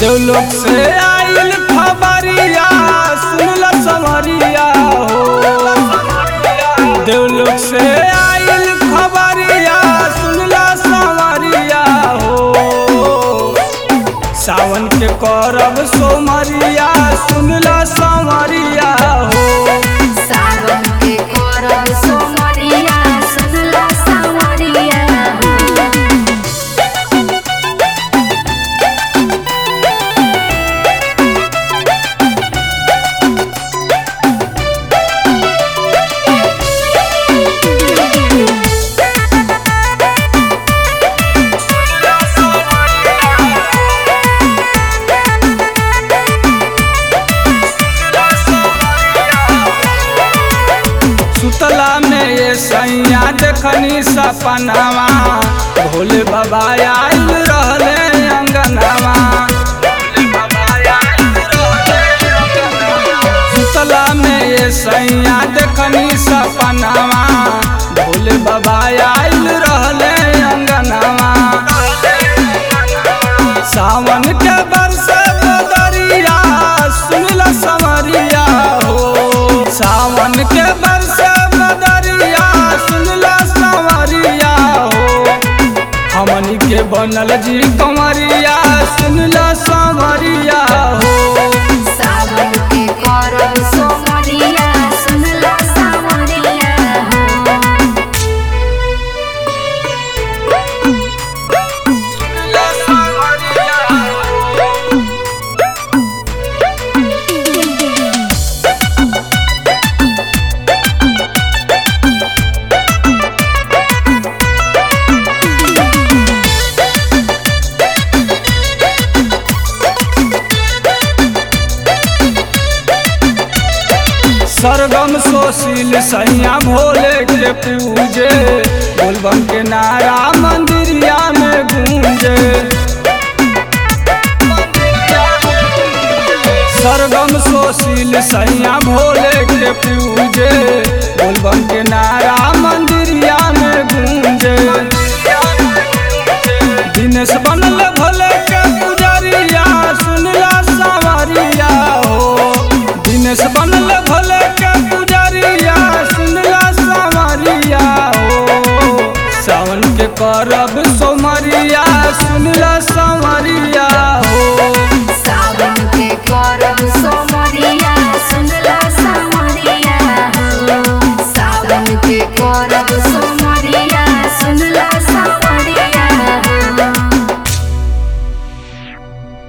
देवलोक से आइल खबरिया सुनल समरिया हो देवलोक से आइल खबरिया सुनल समरिया हो सावन के करब सोमरिया सुनल समरिया हो सावन के करब सोमरिया सुनला सावरिया हो सुतला में ये सैया देखनी सपनावा भोले बाबा आइल रहले अंगनावा सुतला में ये सैया देखनी सपनावा भोले बाबा आइल रहले अंगनावा सावन के बरसे बदरिया सुनल समरिया हो सावन के बरसे बदरिया सुनल समरिया हो हमनी के बनल जी कमरिया सुनल समरिया हो सावन के करब सोमरिया सुनला सावरिया हो सुनल समरिया हो। सरगम सोशील सैया भोले के पूजे बोलबम के नारा मंदिरिया में गूंजे सरगम सोशील सैया भोले के पूजे बोलबम के नारा मंदिरिया में गूंजे दिनेश बनल भोले के